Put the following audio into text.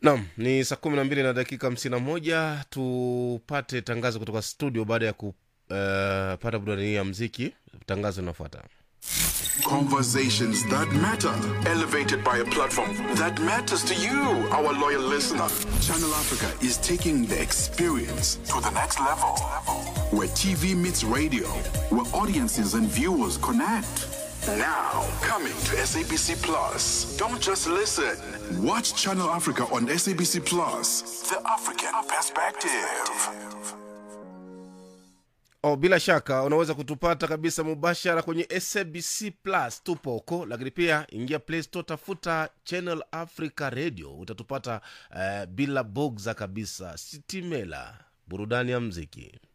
Naam, ni saa kumi na mbili na dakika hamsini na moja. Tupate tangazo kutoka studio baada ya kupata uh, burudani hii ya mziki. Tangazo linafuata. Conversations that matter, elevated by a platform that matters to you, our loyal listener. Channel Africa is taking the experience to the next level. Where TV meets radio, where audiences and viewers connect. Now, coming to SABC Plus. Don't just listen. Watch Channel Africa on SABC Plus. The African perspective. Oh, bila shaka unaweza kutupata kabisa mubashara kwenye SABC Plus, tupo huko, lakini pia ingia Play Store, tafuta Channel Africa Radio, utatupata uh, bila bogza kabisa. Sitimela, burudani ya mziki.